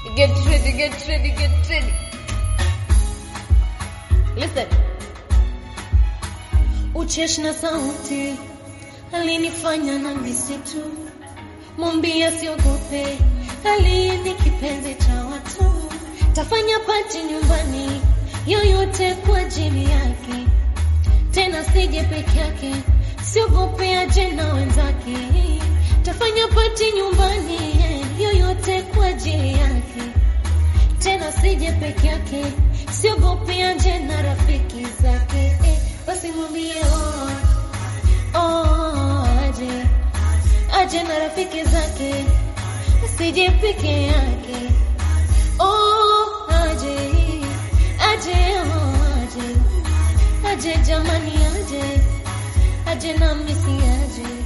Get ready, get ready, get ready. Listen. Uchesh na sauti alinifanya na misitu, mwambia siogope, ali ni kipenzi cha watu, tafanya pati nyumbani yoyote kwa ajili yake, tena sije peke yake, siogope aje na wenzake, tafanya pati nyumbani yoyote kwa ajili yake, tena sije peke yake, siogope aje na rafiki zake, eh, basi mwambie oh, oh, aje aje na rafiki zake, sije peke yake, oh, aje aje oh, aje aje jamani, aje aje na misi aje